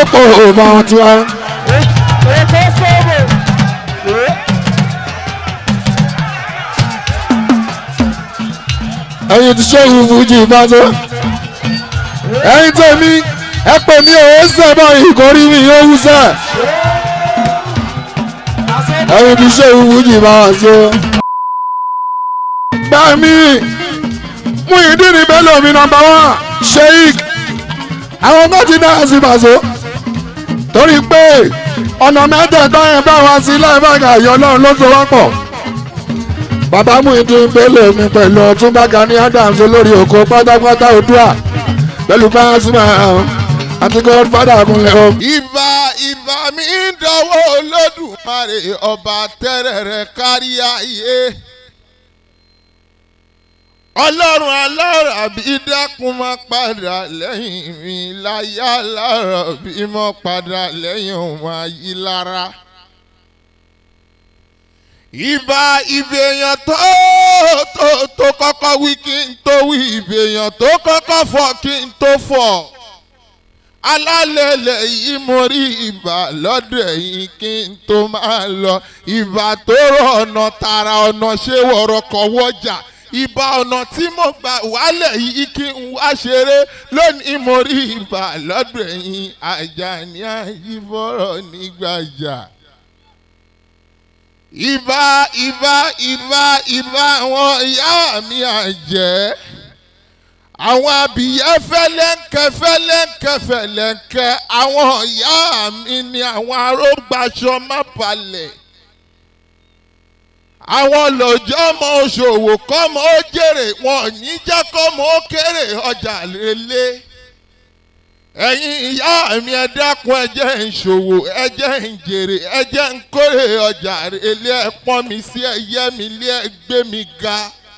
pò bá wọn tiwa. ètò sọ́ọ̀bù. ẹ̀yin ti ṣéwù fújì ìbáṣọ. ẹ̀yin tèmi ẹ pè mí òwe sẹ́bọ̀ ìkórí mi yóò wú sẹ́. ẹ̀yin ti ṣéwù fújì ìbáṣọ. gbà mí mú ìdí ni bẹ́ẹ̀ lómi nọmba wán sheik àwọn tó ti náà sí bàṣọ. torí pé ọ̀nà mẹ́tẹ̀ẹ̀ta yẹn bá wá sí láìpẹ́ àyọ̀ náà ló so wá pọ̀ bàbá Muyideen Bello mi pẹ̀lú ọ̀túnba Gani Adams olórí oko pátápátá Oòduà pẹ̀lú Pasuma àti godfather kúnlẹ̀ o. ìbà ìbà mi ń dọwọ́ olódùmarè ọba tẹ́rẹ̀rẹ̀ kárí ayé. ọlọ́run alára bí dákun máa padà lẹ́yìn mi láyà lára bí mo padà lẹ́yìn òun ayé lára. ìbà ìbèèyàn tó tó tó kọ́kọ́ wí kí n tó wí ìbèèyàn tó kọ́kọ́ fọ̀ kí n tó fọ̀ alálẹ̀lẹ̀ yìí mo rí ìbà lọ́dọ̀ ẹ̀yìn kí n tó máa lọ ìbà tó rọ ọ̀nà tààrà ọ̀nà ṣé wọ̀rọ̀ kọ̀ wọ́jà ìbà ọ̀nà tí mo gbà wálẹ̀ yìí kí n wá ṣeré lónìí mo rí ìbà lọ́dọ̀ ẹ̀yìn Àjàní Àyíbọ̀rọ̀ nígbàjà. ìbà ìbà ìbà ìbà àwọn ìyá mi àjẹ́ àwọn abìyẹ́ fẹ́lẹ́ńkẹ́ fẹ́lẹ́ńkẹ́ fẹ́lẹ́ńkẹ́ àwọn ìyá mi ni àwọn arógbàṣọ má balẹ̀ àwọn lọ́jọ́ ọmọ òṣòwò kọ́mọ ó jèrè wọn ò ní jẹ́ kọ́mọ ó kéré ọjà lélẹ̀ ẹ̀yin ìyá mi ẹ dákun ẹ jẹ́ ń ṣòwò ẹ jẹ́ ń jèrè ẹ jẹ́ ń kórè ọjà lélẹ̀ ẹ pọ́n mi sí ẹ yẹ́ mi lé ẹ gbé mi ga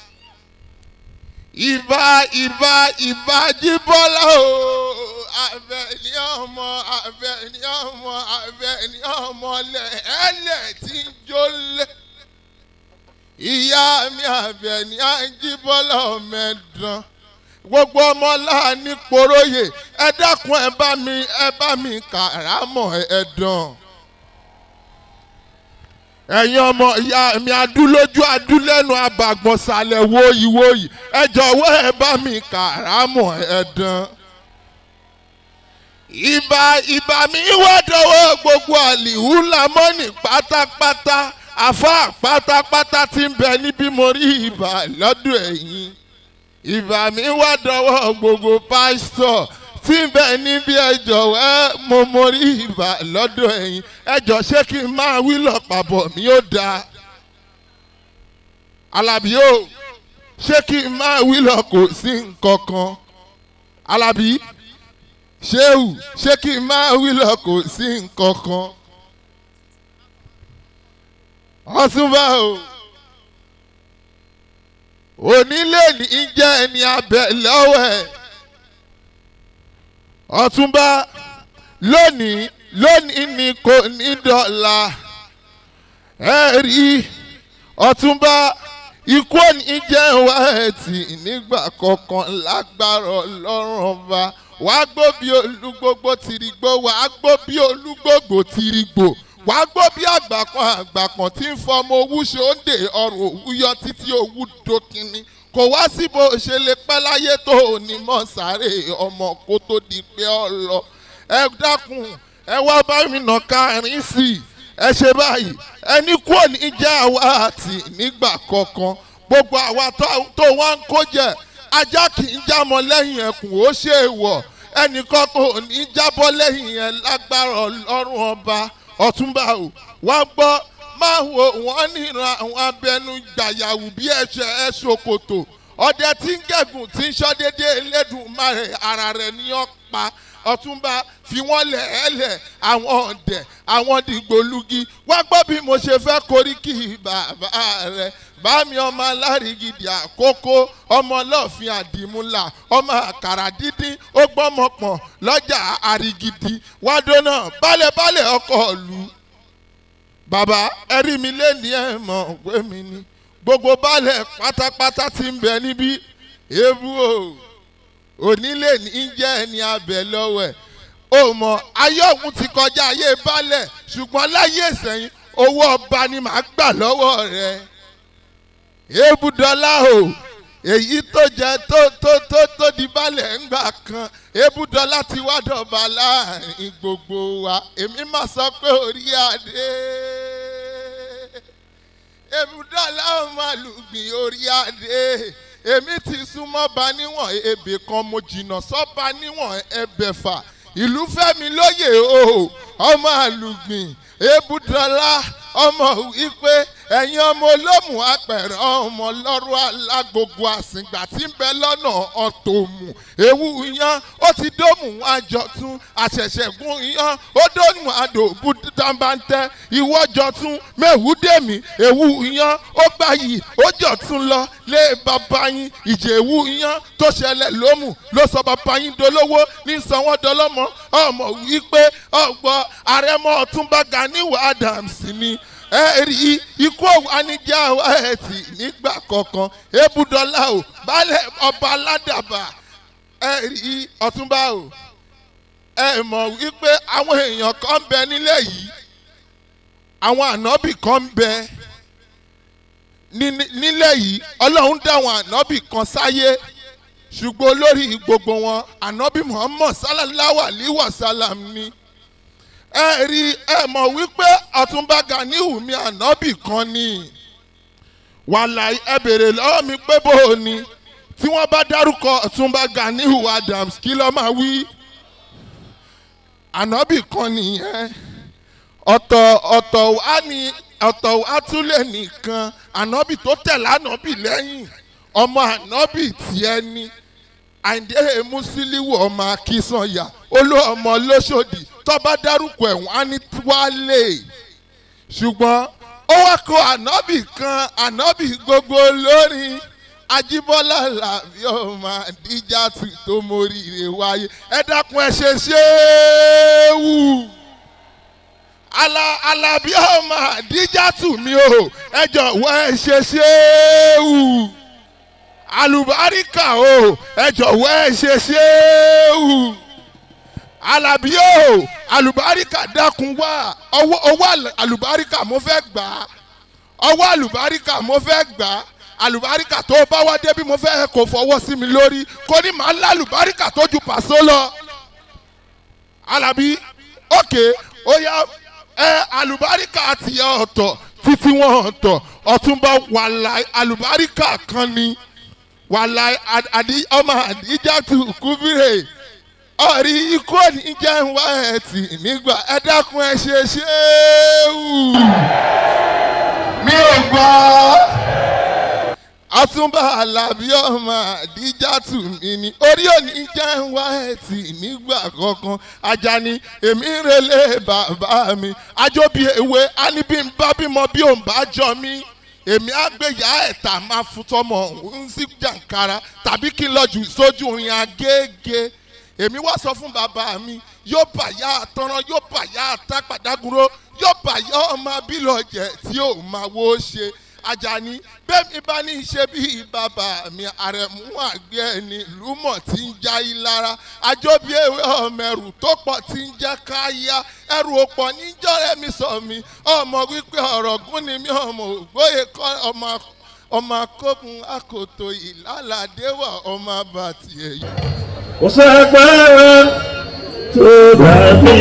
ìbà ìbà ìbà jíbọ́lá o Àbẹ̀ní ọmọ Àbẹ̀ní ọmọ Àbẹ̀ní ọmọ lẹ́ẹ̀lẹ̀ tí ń jólẹ̀ ìyá mi Àbẹ̀ní àjíbọ́lá ọmọ ẹ̀dán gbogbo ọmọ láàánú poróyè ẹ dákun ẹ bá mi ẹ bá mi kàrámọ̀ ẹ̀dán ẹ̀yin ọmọ ìyá mi adúlójú adúlẹ́nu abàgbọ̀nsálẹ̀ wòyí wòyí ẹ jọ̀wọ́ ẹ bá mi kàrámọ̀ ẹ̀dán. ìbà ìbà mi wá dọwọ́ gbogbo àlìhù lamọ́nì pátápátá àfa pátápátá tí ń bẹ níbí mo rí ìbà lọ́dọ̀ ẹ̀yin. ìbà mi wá dọwọ́ gbogbo pásítọ̀ tí ń bẹ níbi ẹjọ́ ẹ mo mórí ìbà lọ́dọ̀ ẹ̀yin ẹjọ́ ṣé kí n máa wí lọ́pàbọ̀ mi ó dáa alábí o ṣé kí n máa wí lọ kò sí nǹkan kan alábí ṣéwù ṣé kí n máa wí lọ kò sí nǹkan kan ọtúnbà o onílé ní jẹ́ ẹni abẹ lọ́wọ́ ẹ̀ ọ̀túnba lónìí lónìí ni kò ní dọ̀la ẹ rí ọ̀túnba ikú òní jẹ́ wá ẹ̀tì nígbà kankan lágbára ọlọ́run ọba wàá gbó bí olúgbógbó tìrìgbó wàá gbó bí olúgbógbó tìrìgbò wàá gbó bí àgbàkan àgbàkan tí ń fọmọ owú ṣe ó ń dè ọrùn òwú yọ títí owú dókínní kò wá sí bó ṣe lè pẹ́ láyé tó ní mọ́ sáré ọmọ kó tó di pé ọ lọ ẹ dákun ẹ wá bá mi nà kárin sí i ẹ ṣe báyìí ẹni kúrò ní jẹ́ àwa àti nígbà kankan gbogbo àwa tó wá ń kó jẹ ajá kì í jámọ́ lẹ́yìn ẹkùn ó ṣe é wọ̀ ẹnìkan kò ní jábọ́ lẹ́yìn ẹ lágbára ọlọ́run ọba ọ̀túnba ò wá gbọ́ máa wo wọ́n níran àwọn abẹnú gbàyàwó bí ẹ̀ṣẹ̀ ẹ̀ ṣòkòtò ọdẹ tí ń gẹ̀gùn tí ń ṣọ́dédé Elédùmarè ara rẹ̀ ní ọ̀pá ọ̀túnba fi wọ́n lẹ̀ ẹ́ lẹ̀ àwọn ọ̀dẹ̀ àwọn dìgbòlugi wá gbọ́ bí mo ṣe fẹ́ koríki bàbá rẹ̀ bámi ọmọ alárìgidì àkókò ọmọ ọlọ́ọ̀fin àdìmúlà ọmọ àkàrà dídín ó gbọ́mọpọ̀n lọ́jà àrìgidì wádó náà bálẹ̀bálẹ̀ ọkọ̀ ìlú bàbá ẹ̀rí mi lé ní ẹ̀ mọ̀ pé mi ni gbogbo baálẹ̀ pátápátá ti ń bẹ níbí ewu o onílé ní jẹ́ ẹni abẹ lọ́wọ́ ẹ̀ ó mọ ayé ọ̀hún ti kọjá ayé balẹ̀ ṣùgbọ́n láyé ìsẹ̀yìn owó ọba ni màá gbà lọ́wọ́ rẹ̀ ebúdọ́lá o èyí tó jẹ tó tó tó tó di balẹ̀ ńgbà kan ebúdọ́lá ti wá dọ̀ba láàrin gbogbo wa èmi máa sọ pé orí adé ebúdọ́lá ọmọ àlùgbìn orí adé èmi ti súnmọ́ ba níwọ̀n ebè kan mo jìnnà sọ́ba níwọ̀n ẹbẹ̀fà ìlú fẹ́mi lóye o ọmọ àlùgbìn ebúdọ́lá ọmọ wípé ẹ̀yin ọmọ olómù apẹ̀rẹ̀ ọmọ lọ́rọ̀ alágbogbo àsìngbà tí ń bẹ lọ́nà ọ̀tòmù ewu yan ó ti dómù àjọtún àṣẹ̀ṣẹ̀gún yan ó dómù àdòbù dábàntẹ́ ìwọ́jọtún mẹ́wùdẹ́mì ewu yan ó gbàyì ó jọ̀tún lọ lé bàbá yín ìjẹ̀wù yan tó ṣẹlẹ̀ lómù ló sọ bàbá yín dolówó ní sanwó-dọlọ́mọ ọmọ wípé ọgbọ́ àrẹ̀mọ ọ̀túnba ganiwa adams ni ẹ rí ikú anijá ẹ tì nígbà kankan ebúdọ́lá o baálẹ̀ ọba aládàbà ẹ rí ọ̀túnba o ẹ mọ̀ wípé àwọn èèyàn kan ń bẹ nílẹ̀ yìí àwọn ànábì kan ń bẹ ní- nílẹ̀ yìí ọlọ́run dá àwọn ànábì kan sáyé ṣùgbọ́n olórí gbogbo wọn ànábì muhammad sallallahu alayhi wa sallam ni ẹ rí ẹ mọ̀ wípé ọ̀túnba ganihu mi ànábì kan ni wàhálà ẹ bèrè lọ́wọ́ mi pé bó o ni tí wọ́n bá dárúkọ ọ̀túnba ganihu adams kí ló máa wí ànábì kan nìyẹn ọ̀tọ̀ ọ̀tọ̀ wá ní ọ̀tọ̀ wá tún lè nìkan ànábì tó tẹ̀lé ànábì lẹ́yìn ọmọ ànábì tiẹ̀ ni àìndé musiliwu ọmọ akínsanya olú ọmọ lọ́sọ̀dì tọ́ba dárúkọ ẹ̀wọ̀n á ní wálé ṣùgbọ́n ó wá kó ànábì kan ànábì gbogbo lórin ajíbọ́lá làbí ọmọ àdíjà tù tó móríire wáyé ẹ dákun ẹ ṣe ṣéwù ala alábí ọmọ àdíjà tù mí o ẹ jọ̀wọ́ ẹ ṣe ṣéwù alùbáríkà o ẹ jọ̀wọ́ ẹ ṣe ṣéwù alábí o alùbáríkà dákun wá ọwọ́ ọwọ́ alùbáríkà mo fẹ́ gbà á ọwọ́ alùbáríkà mo fẹ́ gbà á alùbáríkà tó bá wá débi mo fẹ́ kó fọwọ́ sí mi lórí kó ní màá lá alùbáríkà tó ju pàṣọ lọ alábí òkè ó yá ẹ alùbáríkà ti ọ̀tọ̀ títí wọn ọ̀tọ̀ ọ̀túnba wàhálà alùbáríkà kan ni wàhálà àdí ọmọ àdíjàtú kúbírè ọ̀rí ikú òní jẹ́ ń wá ẹ̀tì nígbà ẹ dákun ẹ ṣe ṣéwù mi ò gbọ́ ọtúnba alábí ọmọ àdíjàtú mi ni orí òní jẹ́ ń wá ẹ̀tì nígbà kankan ajani èmi ń relé bàbá mi ajóbi ewé ánibí ń bá bímọ bí òun bá jọ mí èmi àgbéyà ẹ̀ta máa fún tọmọ ń sí jàǹkara tàbí kí n lọ jù sójú orin agége èmi wá sọ fún bàbá mi yóò bà yá àtọ́rán yóò bà yá àtàpàdágúró yóò bà yá ọmọ abílọ̀jẹ̀ tí ò máa wó ṣe ajani bẹ́ẹ̀ni bá ní í ṣe bí bàbá mi àrẹ̀mú àgbẹ̀ ẹni lúmọ̀ tí ń já yí lára àjọbí ewé ọmọ ẹrù tó pọ̀ tí ń jẹ́ káyá ẹrù òpọ̀ níjọ́rẹ́ mi sọ mi ọmọ wípé ọ̀rọ̀ gún ni mi ọmọ ògbóye kọ́ ọmọ ọmọ akókun akoto ìlàládéwà ọmọ abàtì ẹ̀yìn. kò sẹ́gbẹ́ tó dàbí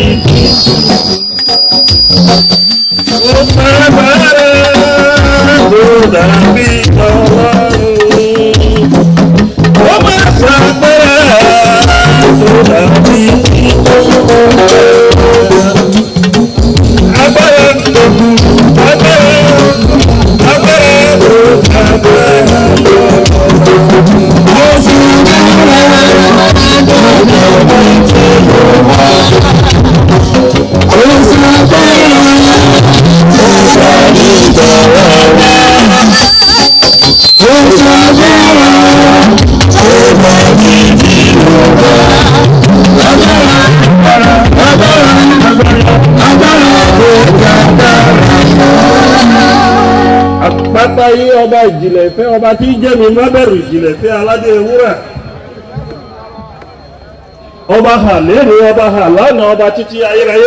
kò sẹ́gbẹ́ tó dàbí ọlọ́run kò má sẹ́gbẹ́ tó dàbí agbára agbára agbára tó dàbí àpáta yí ọba ìjìnlẹ̀ ìfẹ́ ọba tí ń jẹ́mi má bẹ̀rù ìjìnlẹ̀ ìfẹ́ aládé ewúrà ọba hà lérè ọba hà lánàá ọba títí ayérayé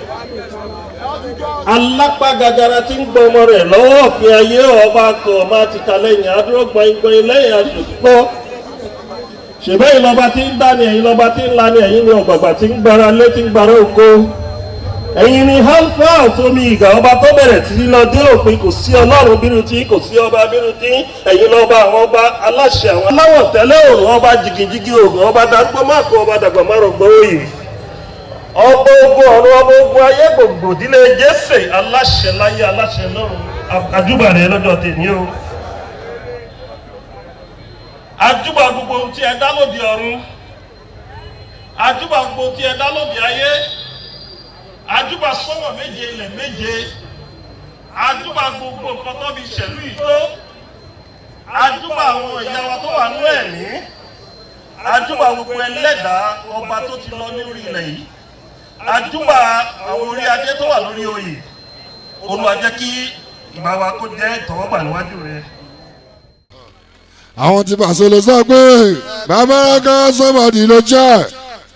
alápá gagara tí ń gbọ́ ọmọ rẹ̀ lọ́wọ́ òfin ayé ọba kan ọba ti kà lẹ́yìn adúró gbọ̀ngbọ̀n lẹ́yìn aṣòfò ṣèbẹ́ ìlọba tí ń dání ẹ̀yin lọba tí ń lani ẹ̀yin ni ọ̀gbàgbà tí ń gbára lé tí ń gbára oko ẹ̀yin ni alfa àtomi ìgbà ọba tó bẹ̀rẹ̀ tí lọ dé òpin kò sí ọlọ́run bínú tí kò sí ọba bínú tí ẹ̀yin lọ́ba àwọn ọba aláṣẹ àwọn aláwọ̀ tẹ́lẹ̀ òrùn ọba jìgìjìgì ògùn ọba dàgbọ́ máàkó ọba dàgbà márùngbọ́ òyì ọba ogun ọ̀run ọba ogun ayé gbogbo ìdílé jésè aláṣẹ láyé aláṣẹ lọ́run àjúbà rẹ lọ́jọ́ tèmi o àjúbà gbogbo ohun tí ẹ dá lóde ọ̀run àjúbà gbogbo ohun tí ẹ dá lóde ayé àjúbà sọ́wọ́ méje ilẹ̀ méje àjúbà gbogbo nǹkan tó fi ṣẹ̀lú ìtó àjúbà àwọn ìyá wa tó wà nú ẹ̀mí àjúbà gbogbo ẹlẹ́dàá ọba tó ti lọ lórí ilẹ̀ yìí àjúbà àwọn orí adé tó wà lórí oyè olúwa jẹ́ kí ìgbà wa kó jẹ́ ìtọ́wọ́gbà níwájú rẹ. àwọn tí pàṣẹ ló sọ pé bàbá rẹ́ká sọ́mọdì ló jẹ́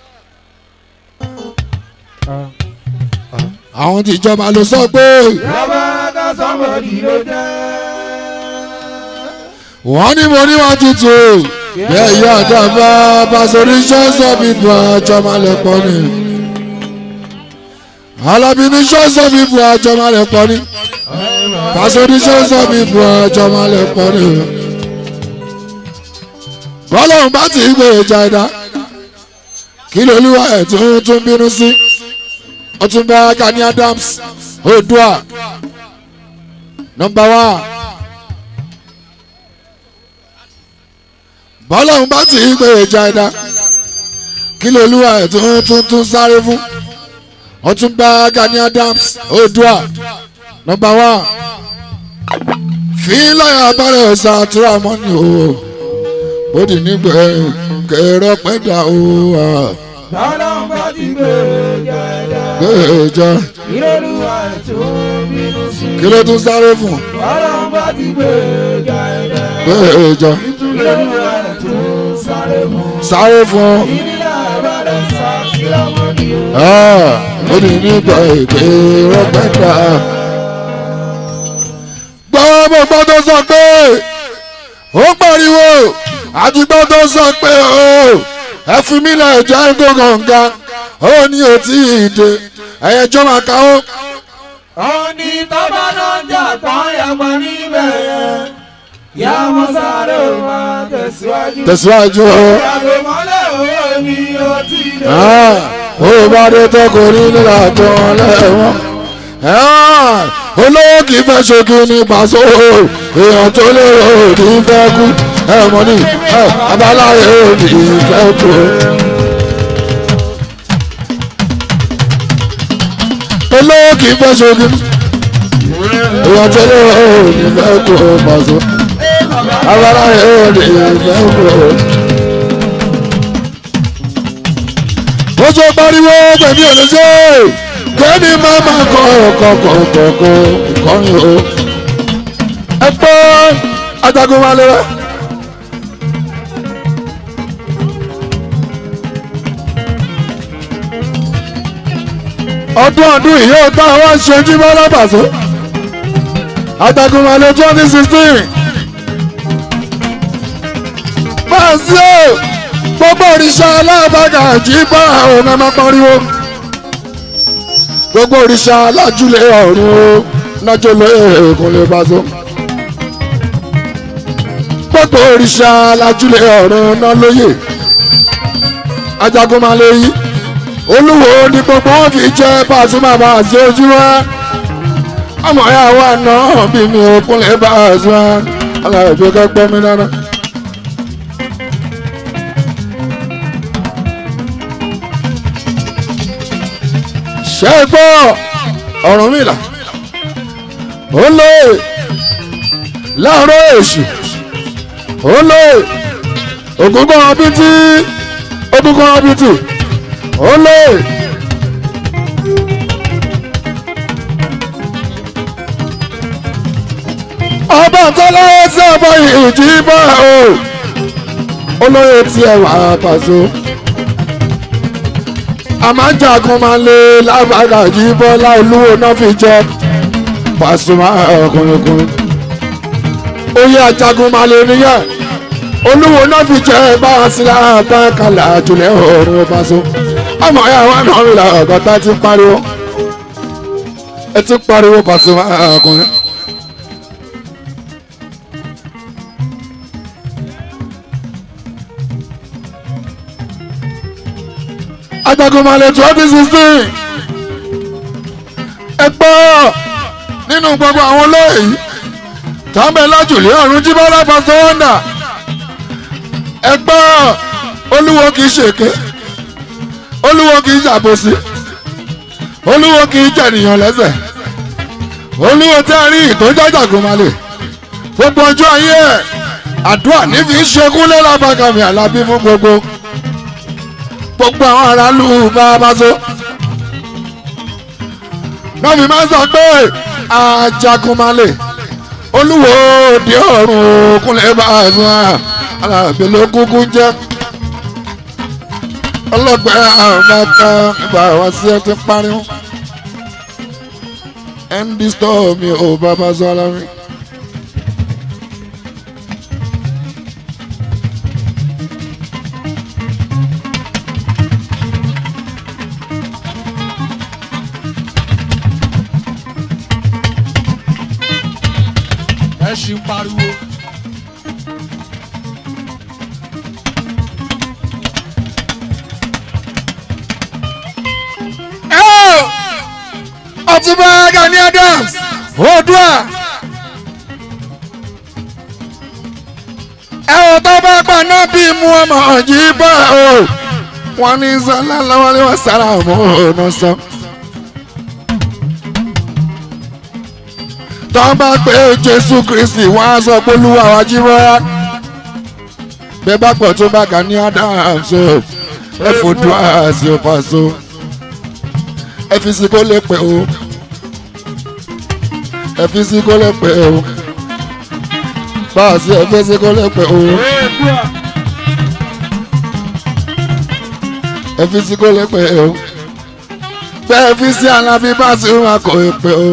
àwọn tí ìjọba ló sọ pé Yàrá sọ́mọ̀dì ló jẹ́. wọ́n ní mo ní wọn tutù bẹ́ẹ̀ yọ àdàbà pàṣẹ ṣọ́ọ̀ṣọ́ mi bu àjọmọ́lẹ̀ pọ̀ ni alábí ní ṣọ́ọ̀ṣọ́ mi bu àjọmọ́lẹ̀ pọ̀ ni pàṣẹ ṣọ́ọ̀ṣọ́ mi bu àjọmọ́lẹ̀ pọ̀ ni bọ́lọ́run bá ti gbé ìjà ẹ̀dá kí lolúwa ẹ̀ tún tún bínú sí ọtúnba Gani Adams Oòduà nọ́mbà wá bọ́lọ́run bá ti gbé ìjà ẹ̀dá kí lolúwa ẹ̀ tún tún tún sáré fún ọtúnba Gani Adams Oòduà nọ́mbà wá fi lọ́yà abárẹ̀ ọ̀sà àtúrà mọ́ni o bódì nígbà kẹrọ pẹ́dà o Tọ́lọ́n bá ti gbé jẹ́dá. gbèjà Ìrọ̀lúwa tó bínú sí. kí ló tún sáré fún Tọ́lọ́n bá ti gbé jẹ́dá. gbèjà Ìrọ̀lúwa tó sáré mú. sáré fún Ìdílé àbálẹ̀ sá sílámọ́dì o. bódì nígbà kẹrọ pẹ́dà. gbọ́ mo gbọ́ tó sọ pé ó pariwo àti gbọ́ tó sọ pé o ẹ fi mí lẹ̀ jẹ́ gbọ̀ngànga ó ní òtí ìdè ẹ̀yẹ́jọ́ máa káwó. Ọ̀ní tọ́ba náà jà tán yàgbọ́n níbẹ̀ yẹn. Yá mọ́ sáré o máa tẹ̀síwájú. tẹ̀síwájú o. Yàgò mọ́lẹ̀ owó mi ó ti dé. Ah, ó bá dé tọkọ ní nílà tó lẹ́wọ̀n. Ah, olówó kì í fẹ́ ṣojú ní pàṣẹ èèyàn tó lérò kì í fẹ́ kú ẹ mọ̀ ní ẹ abáláyé kì í fẹ́ kú. olówó kì í fẹ́ ṣojú èèyàn tó lérò kì í fẹ́ kú pàṣẹ abáláyé kì í fẹ́ kú. ojú pariwo pẹ̀lú olóṣè kẹ́ni máa máa kọ ọkọ̀ kọ̀ọ̀kọ̀ ìkọrin o. ẹ gbọ́ ajagun wa lẹ́wẹ́. ọdún ọdún yìí ó tá a wá ṣe jímọ́ lábàṣọ. ajagun wa lẹ́ twenty sixteen. máa ń sí o gbogbo òrìṣà aláàbàgà jí bá àwọn ọmọ pariwo gbogbo òrìṣà alájúlé ọ̀run o nájọ lọ èèkùn lè bá so gbogbo òrìṣà alájúlé ọ̀run náà lóye ajagun máa lè yí olúwo ní gbogbo wọn fi jẹ Pasuma bá a ṣe ojú wa ọmọ ya wà náà bí mi ò kúnlẹ̀ bá a sọ aláìjọ kẹ́gbọ́n mi náà. ṣe é gbọ́ Ọ̀rúnmìlà ó lóye láàárọ̀ èṣù ó lóye ògúngún ọbítí ògúngún ọbítí ó lóye. ọba tọ́lá sí ọba ìjì bá o olóye tí ẹ wà pàṣẹ àmájagun máa lé lábàgà jí bọ́lá olúwo náà fi jẹ Pasuma ọkùnrin oyè ajagun máa lé nìyẹn olúwo náà fi jẹ báwa sí láàbá kàlà jùlẹ̀ ọ̀run Paso ọmọ ẹ̀ àwọn náà ń la ọ̀gọ́ta ti pariwo ẹ ti pariwo Pasuma ọkùnrin. ajagunmalè twenty sixteen ẹ gbọ́ nínú gbogbo àwọn olóyè yìí tàbí lájùlé ọ̀run jíbọ́lá Paso wonder ẹ gbọ́ olúwo kì í ṣèké olúwo kì í ṣàbòsí olúwo kì í jẹ̀nìyàn lẹ́sẹ̀ olúwo tí a rí ìtọ́jú ajagunmalè gbogbo ọjọ́ ayé ẹ̀ àdúrà nífi ṣekúnlé lábàkàmì àlàbí fún gbogbo gbogbo àwọn aráàlú bá Paso náà fi máa ń sọ pé ajagunmalè olúwo òde ọ̀run òkúnlẹ̀ bá a sùn alábẹ́ ló kúkú jẹ́ ọlọ́gbẹ́ àbáta nígbà wá sí ẹ ti pariwo md store mi ò bá Paso alámi. ẹ ṣì ń pariwo. ọtúnba Gani Adams Oòduà ẹ ò tó bá pa náà bí mu ọmọ yìí bá o wọn ní sọlá lọ́wọ́ ni wọ́n sára mọ́ ọ̀nà sọ. tó bá pé Jésù Kristi wọ́n á sọ pé Olúwa wa jí rọ́rá bẹ́ẹ̀ bá pọ̀ tó bá Gani Adams o ẹ fojú àṣì Paso ẹ fi sí kó lè pẹ́ o ẹ fi sí kó lè pẹ́ o báàsì ẹ fi sí kó lè pẹ́ o ẹ fi sí kó lè pẹ́ o bẹ́ẹ̀ fi sí alábí báàsì wọn kò pẹ́ o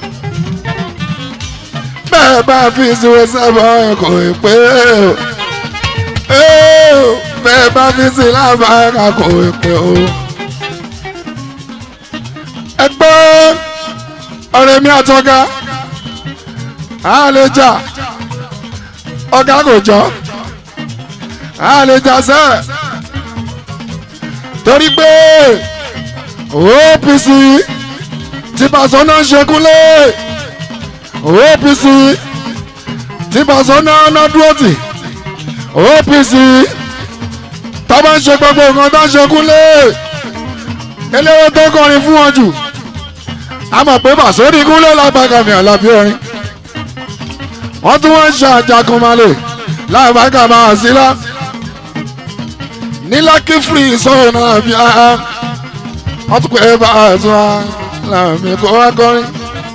bẹ́ẹ̀ bá fi sí wọn sábà kò pẹ́ o bẹ́ẹ̀ bá fi sí lábàárà kò pẹ́ o ẹgbẹ́ ọ̀rẹ́ mi àtọ́gá a lè jà ọ̀gá kò jọ a lè jà sẹ́ torí pé OPC tí Paso náà ń ṣekúnlé OPC tí Paso náà náà dúró tì OPC tó bá ń ṣe gbogbo nǹkan tó ń ṣekúnlé eléwé tó kọrin fún wọn jù a mọ̀ pé Paso ní kúnlẹ̀ lágbàgà mi àlàbí orin wọ́n tún wọ́n ń ṣe àjàgùnmalè lágbàgà máa sí lá ní Lucky Free sọ̀rọ̀ náà bí a wọ́n tún pé bá a tún a làmì kó wá kọrin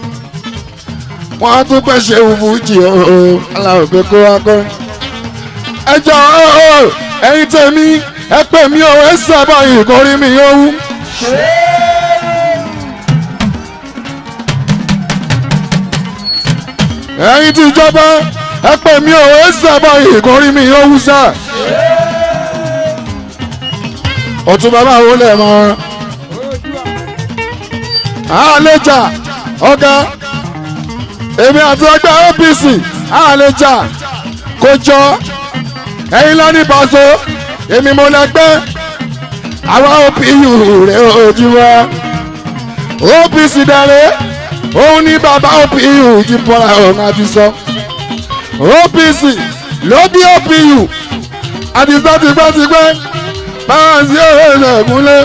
wọ́n tún pẹ́ ṣe fújì o aláwọ̀ kó wá kọrin ẹ jọ ẹ̀yin tèmi ẹ pè mí o ẹ sábà ìkọrin mi yóò wú. ẹ̀yin tí ìjọba ẹ pè mí ò ẹ sábà ìkọrí mi yóò wúsà. ọ̀tún bàbá wo lẹ̀ mọ́ àlejà ọ̀gá èmi àti ọgbà OPC àlejà kò jọ ẹ̀yin lọ́ní Paso èmi mo lẹ́gbẹ́ àwa OPU rẹ̀ ojú wa OPC dẹ̀rẹ̀ òun ní bàbá OPU jí bọ́lá ọ̀hún àti sọ OPC ló bí OPU àti sọ tipẹ́tipẹ́ báwọn sí òwe ìṣẹ̀gúnlé.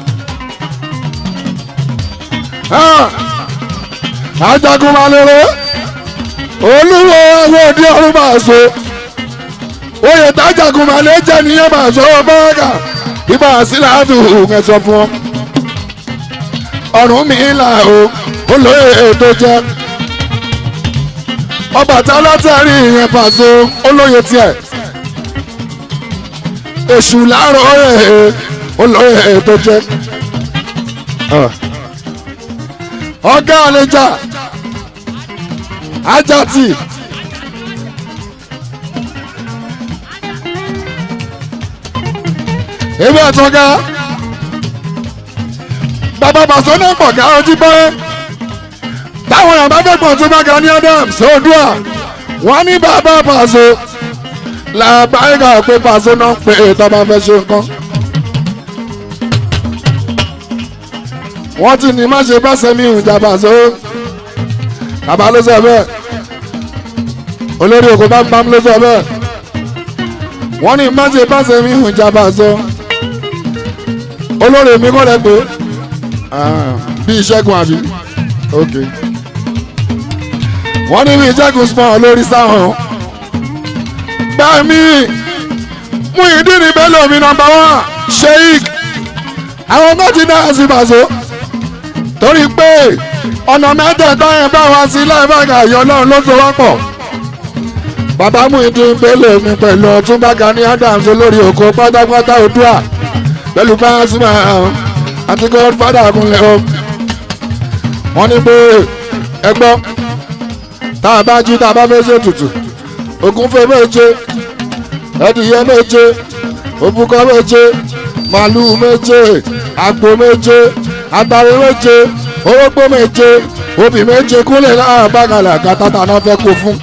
ajagunmalere olúwo ẹwọ́ òdi ọ̀run Paso oyè tájagunmalè jẹ́ nìyẹn Paso bọ́ọ̀gà ibà síláàtù ẹ̀sọ́ fún ọ ọ̀run mi là o olóyè tó jẹ́ Ọbàtálá látàrí ìyẹn Paso olóyè tiẹ̀ èṣù láàárọ̀ ẹ̀ olóyè tó jẹ́ ọ̀gá àlejà ajati ebi àtọ́gá bàbá bàṣọ náà pọ̀ ká ojú pẹ́ táwọn èèyàn bá fẹ́ pọ̀ tó bá ga ní adams odua wọ́n ní bàbá pàṣọ làbáyé pé pàṣọ náà pé ètò ọba fẹ́ ṣe nǹkan. wọ́n ti ní má ṣe bá sẹ́mi ìjà pàṣọ bàbá ló sọ bẹ́ẹ̀ olórí òkú bámbám ló sọ bẹ́ẹ̀ wọ́n ní má ṣe bá sẹ́mi ìjà pàṣọ olórí mi kọ́ lẹ pé bí ìṣẹ́gun àbí ok wọ́n ní bí ìṣẹ́gun small lórí sáwọn gbàmí mú ìdí ní bẹ́ẹ̀ lómi nọmba wán sheik àwọn kan ti náà sí pàṣọ torí pé ọ̀nà mẹ́tẹ̀ẹ̀ta yẹn bá wá sí láìpẹ́ àyọ̀ náà ló so wá pọ̀ bàbá mú ìdí bẹ́ẹ̀ lómi pẹ̀lú ọ̀túnba Gani Adams olórí òkú pátápátá Oòduà pẹ̀lú pàṣípà àti godfather kúnlẹ̀ o wọ́n ní pé ẹgbọ́ tá a bá jí tá a bá fẹ́ ṣe tutù ògúnfẹ́ méje ẹdìyẹ méje òbúkọ méje màlúù méje àgbò méje àtàrí méje orógbó méje obì méje kúnlẹ̀ náà bàgàlà kàtàtà náà fẹ́ kó fún.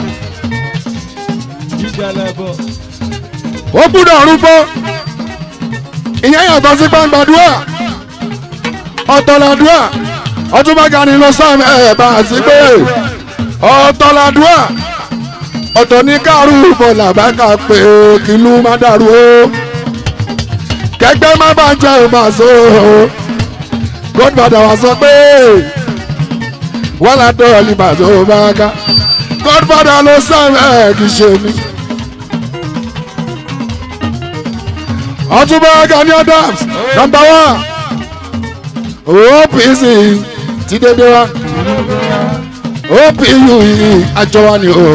ó gbúdọ̀ rúbọ ìyẹn yàtọ̀ sí gbàngbàdúrà ọ̀tọ̀làdúrà ọtúnbá Gani lọ sáàmì ẹ̀ bá a sí pé ọ̀tọ̀làdúrà ọ̀tọ̀ ní káàrú bọ̀là bá kà pé kìlú má dàrú o kẹgbẹ́ má bá jẹ́ ìbàṣọ godfather wa sọ pé wọ́n là dọ̀ọ̀lì bàṣọ bá ká godfather ló sáàmì ẹ̀ kì í ṣe mi. ọtúnbá Gani Adams number one OPC ti dédé wa OPU yìí àjọ wa ni o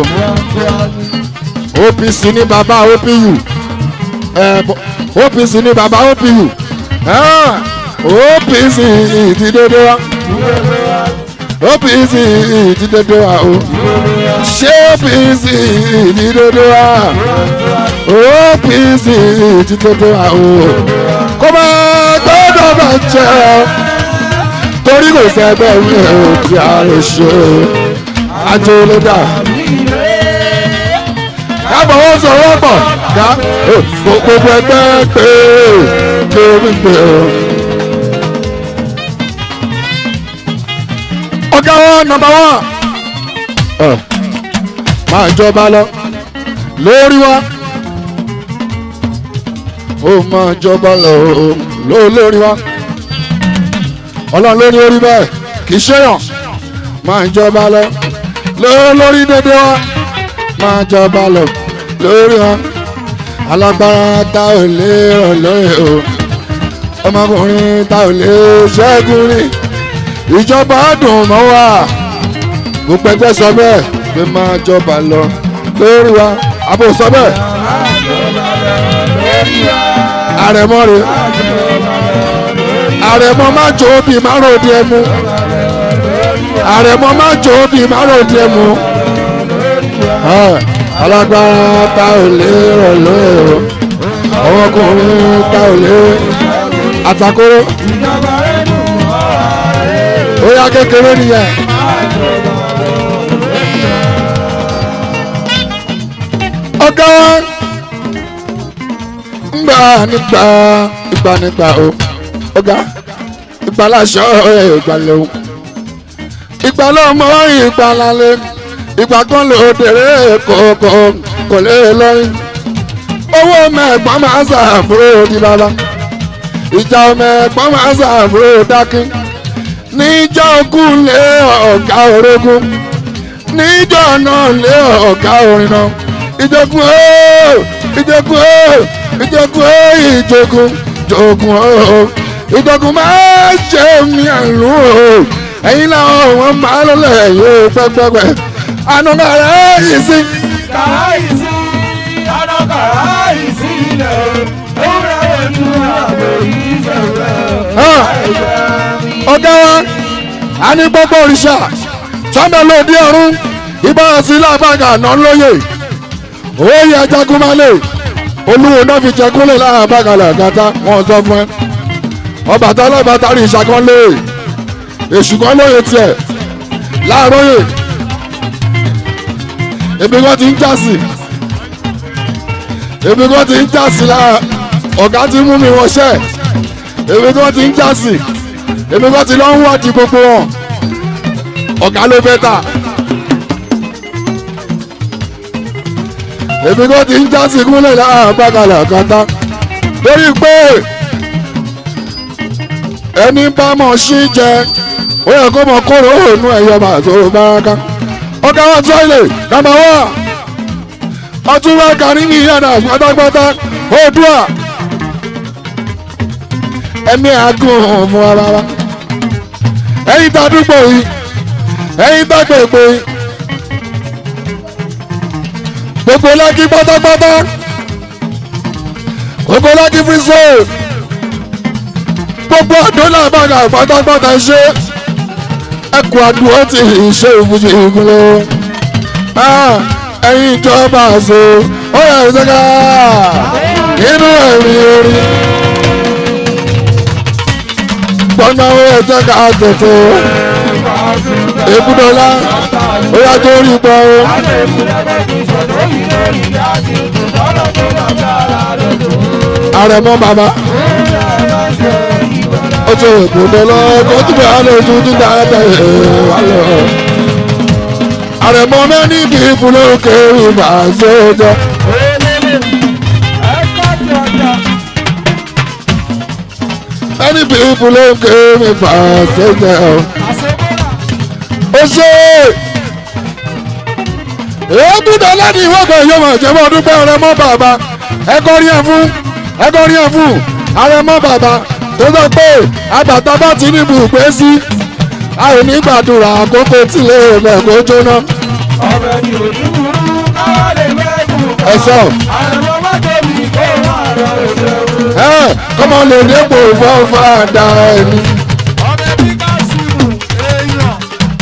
OPC ní bàbá OPU OPC ní bàbá OPU OPC ti dédé wa OPC ti dédé wa o ṣé OPC ti dédé wa OPC ti dédé wa o kó máa gbọ́dọ̀ bá jẹ́ ọ torí kò sẹ́gbẹ́ mi ò tí a lè ṣe àjò ló dà. kábọ̀ wọ́n sọ wọ́n pọ̀ ká gbogbo ẹgbẹ́ pé lórí pé o. ọ̀gá wọn nọ́mbà wọn máa jọba lọ lórí wa ó máa jọba lọ lórí wa ọlọ́run ló ní orí bẹ́ẹ̀ kì í ṣèyàn máa ń jọba lọ lórí dédé wa máa jọba lọ lórí wọn alágbára ta ò lè ràn lóye o ọmọkùnrin ta ò lè ṣẹ́gun rí ìjọba dùn mọ́ wa gbogbo ẹgbẹ́ sọ bẹ́ẹ̀ pé máa jọba lọ lórí wa àbò sọ bẹ́ẹ̀ àrẹ̀mọ́ rẹ̀ àrẹ̀mọ má jò bí má ròdì ẹmu àrẹ̀mọ má jò bí má ròdì ẹmu alágbára ta ò lè rọ̀ lóye o ọmọkùnrin ta ò lè àtàkóró ó yá kékeré nìyẹn. ọ̀gá ń gbà nígbà ìgbà nígbà o ọ̀gá ìgbàláṣọ ìgbàlẹ̀ o ìgbàlọ́mọ ìgbàlálẹ̀ ìgbà kan lè òdèrè kòkò kò lè lọ́yìn owó mẹ́gbọ́n máa ń sàbúrò di bàbá ìjà mẹ́gbọ́n máa ń sàbúrò dákín níjọ́ ogún lé ọ̀gá orogún níjọ́ náà lé ọ̀gá orin náà ìjogún ooo ìjogún ooo ìjogún ooo ìjogún ìjogún ooo ìjọkùn máa ṣe mi àlù o ẹ̀yin làwọn wọn máa lọlẹ̀ yóò pẹ́pẹ́pẹ́ àná kàrá yìí sí. kàrá yìí sí àná kàrá yìí sí ilẹ̀ ewúrẹ́ ojú àbò yìí ṣẹ̀rẹ̀ ọ̀gá wa a ní gbogbo òrìṣà tọ́mẹ̀lódì ọ̀run ìbára sí lábàgà náà lóye òye jagunmalè olúwo náà fi jẹ kúnlẹ̀ láàbàgà làgàtà wọn sọ fún ẹ ọbàtà ọlọ́bàtà rí ìṣàkọ́lé èṣù kan lóye tiẹ̀ láàróyè èmi kan ti ń jásì èmi kan ti ń jásì lára ọ̀gá ti mú mi wọṣẹ́ èmi kan ti ń jásì èmi kan ti lọ ń wádìí gbogbo wọn ọ̀gá ló fẹ́ tà èmi kan ti ń jásì kúnlẹ̀ lára bàgàlà kàtà lórí pé ẹni bá mọ̀ sí jẹ ó yẹ kó mọ kóró òònù ẹ̀yọ màtó báraka ọ̀gá wọn tọ́ilẹ̀ nàmbà wá ọtún wá kárí ní ìyànà pátápátá oòdùà ẹ̀mí àgùn fún ara wa ẹ̀yin tá a dúpọ̀ yìí ẹ̀yin tá a gbègbè yìí gbogbo lákì pátápátá gbogbo lákì free soul gbogbo ọdún náà bá ga pátápátá ṣe ẹkùn àdúró ti ṣe ìfúnṣe ìgúnlẹ̀ ẹ̀yin ìjọba àṣọ ó yẹ ìṣẹ́ká nínú ẹ̀rí orí gbọ́nà ó yẹ ìṣẹ́ká tètè èbúdọ́lá ó yà tó rí gbọ́ ó. àrẹ̀mọ bàbá ojú ìkùndọ́lọ́ kó tún bẹ̀ alẹ́ ojú tún dáadáa ẹ̀ wá lọ. àrẹ̀mọ mẹ́ni kì í fún lókè ìbà sójọ́. mẹ́ni kì í fún lókè ìbà sójọ́. ó ṣe èyí tún dá láti ìwọ́gbọ̀n yóò mọ̀ jẹ́ mọ́ dúpẹ́ àrẹ̀mọ bàbá ẹ̀kọ́ rí ẹ̀ fún ẹ̀kọ́ rí ẹ̀ fún àrẹ̀mọ bàbá tó sọ pé àgbàtà bá ti ní ibùgbé sí a ò ní gbàdúrà àkókò tí lè rẹ̀ kó jóná. ọbẹ̀ ni òdúburú káwá lè mẹ́kùn kan. ẹ sọ àrùn má tóbi kó má lọ ìṣẹ́wó. ẹ kọ́mọ lè dépò fọ́fà dá ẹni. ọbẹ̀ bí kásìmù èèyàn.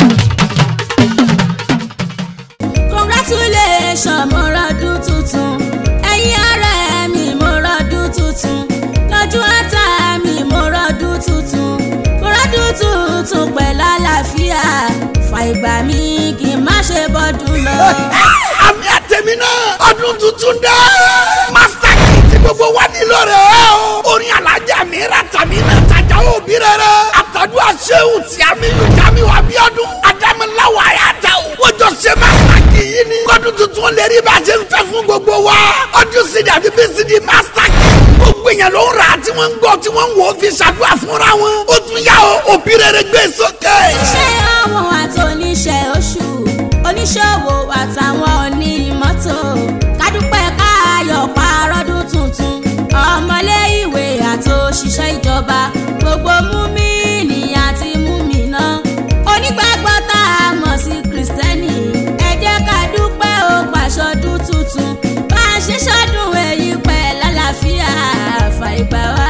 congratulations mo rọdún tuntun ẹ̀yin ọ̀rẹ́ mi mo rọdún tuntun lọ́jọ́ ata mi mo rọdún tuntun mo rọdún tuntun pẹ̀lú àlàáfíà fà ìgbà mi kì í má ṣe bọ́dún lọ. àmì àtẹ̀mí náà ọdún tuntun dé. master key tí gbogbo wa nílò rẹ̀ o. orin alájà mi ra tàmí náà tajà òbí rẹ̀ rẹ̀. àtàdúrà sẹ́wù tí a mi yóò já mi wá bí ọdún. adámiláwọ̀ àyàtà o. wọ́n jọ ṣe master key yìí ni. kọ́dún tuntun lè rí bá a ṣe ń fẹ́ fún gbogbo wa. ọdún sídi àti bí sídi master key. gbogbo èèyàn ló ń rà á tí wọ́n ń gbọ́ tí wọ́n ń wò ó fi ṣàdúrà fúnra wọn. ó tún yá o òbí rẹ̀ rẹ̀ gbé sókè. ṣé àwọn àtòníṣe oṣù oníṣòwò àtàwọn onímọ́tò kádúpẹ́ káyọ̀ parọ́dún tuntun ọmọlé ìwé àtòṣìṣẹ́ ìjọba gbogbo múmíìnì àti múmìnà onígbàgbọ́ tá a mọ̀ sí kìrìsìtẹ́nì ẹ jẹ́ ká dúpẹ́ ó pàṣọdún tuntun bá a ṣe ṣọdún èyí pẹ̀ lálàáfíà fàìgbà wá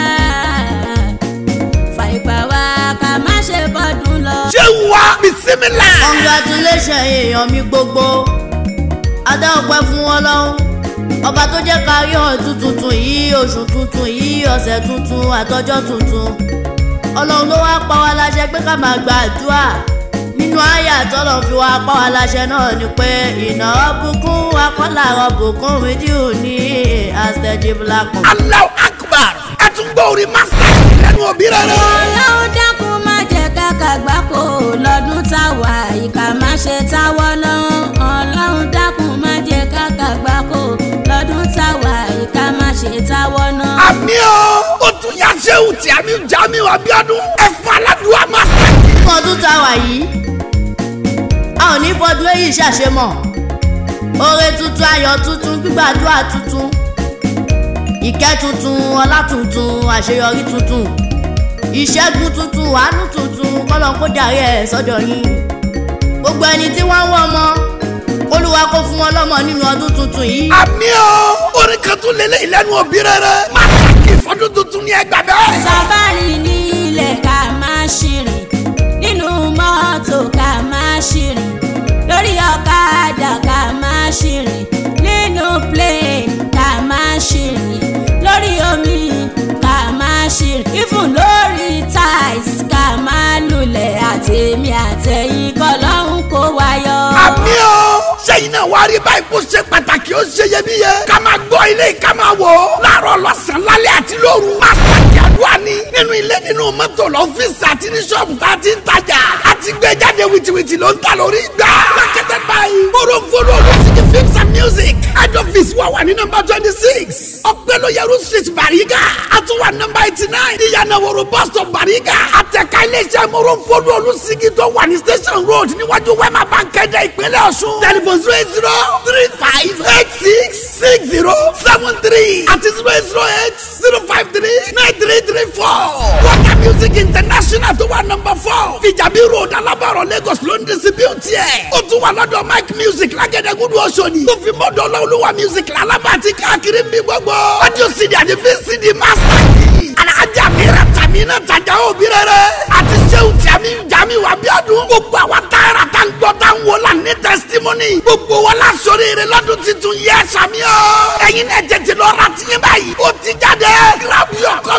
fàìgbà wá ká má ṣe bọ́dún lọ. ṣé wà bisimilá. congratulations èèyàn mi gbogbo adá ọpẹ́ fún Ọlọ́run ọba tó jẹ́ ká rí ọdún tuntun yìí oṣù tuntun yìí ọ̀sẹ̀ tuntun àtọjọ́ tuntun Ọlọ́run ló wá pa wá láṣẹ pé ká máa gba àdúrà nínú àyà tọ́lọ̀ fi wá pa wá láṣẹ náà ni pé ìnà ọ̀bùkún akọ́là ọ̀bùkún rédíò ní àṣẹjìbìlákùn. Allahu Akbar ẹ tún gbọ́ orin master lẹ́nu òbí rẹ̀ rẹ̀. ọlọ́run dákun má jẹ́ káka gbáko lọ́dún táwa ìkà má ṣe táwọ́ náà ọlọ́run dákun má jẹ́ káka gbáko lọ́dún táwa ìkà má ṣe táwọ́ náà. àmì o ó tún yá sẹ́wù tí àmì Jamiu Abiodun ẹ fún aládùúgbò master. fún ọdún tá a wà yìí a ò ní fọdún èyí ṣàṣemọ̀ oore tuntun ayọ̀ tuntun gbígbàdúrà tuntun ìkẹ́ tuntun ọlá tuntun àṣeyọrí tuntun ìṣẹ́gun tuntun àánú tuntun kọ́lọ́n kó darí ẹ̀ sọ́dọ̀ yín gbogbo ẹni tí wọ́n ń wọ́ ọmọ olúwa kó fún wọn lọ́mọ nínú ọdún tuntun yìí àmì o orin kan tún lélẹ̀ ìlẹ́nu òbí rẹ̀ rẹ̀ master kì í fọdún tuntun ní ẹgbàá bẹ́ẹ̀. sábàrì ní ilẹ̀ ká máa ṣìrìn nínú mọ́tò ká máa ṣìrìn lórí ọ̀kadà ká máa ṣìrìn nínú plane ká máa ṣìrìn lórí omi ká máa ṣìrìn even lórí tiles ká máa lulẹ̀ àtẹ̀mí àtẹ̀yìn kọ́lọ́hún kó wáyọ̀. àmì o sẹ́yìn náà wá rí báyìí kó ṣe pàtàkì ó ṣe iyebíye ká máa gbọ́ ilé ká máa wò ó láàárọ̀ lọ́sàn-án lálẹ́ àti lóru pàtàkì àdúrà ni nínú ilé nínú mọ́tò lọ́fíìsì àti ní ṣọ́ọ̀bù tá a ti ń tajà àti gbé jáde wìtìwìtì ló ń ta lórí gbà. marketed by morofolo olùsíkì films and music head office wà wà ní nọ́mbà twenty six ọ̀pẹ́lóyẹrù street bariga àtúwà nọ́mbà eighty nine ìyànàwòrò bus stop bariga àtẹ̀ka iléeṣẹ́ morofolo olùsíkì tó wà ní station road níwájú wema bankẹ́dẹ̀ ìpínlẹ̀ ọ̀ṣun telephone zero eight zero three five eight six six zero seven three àti zero eight zero eight zero five three nine three three four. waka music international tó wà nọ́mbà four fìjàbí road alábọ̀rọ̀ lagos ló ń distribute ẹ̀. ó tún wà lọ́dọ̀ mike music lágẹ̀dẹ̀gúdú ọ̀ṣọ́ni. tó fi mọ́dọ̀ ọlọ́ọ̀lùwà music lálábà àti káàkiri ń bí gbogbo. audio cd àti vcd master key. alájà mìíràn tàmí náà tajà òbí rere. àti sẹ́wù tàmí jàmí wà bí ọdún. gbogbo àwọn táyà tá ń gbọ́ tá ń wò lá ní testimony. gbogbo wọn la sọ̀rọ̀ èrè lọ́dún tuntun yẹ sàmì o. ẹ̀yin náà tètè lọ ra tiyín báyìí. ó ti jáde. grab your copy.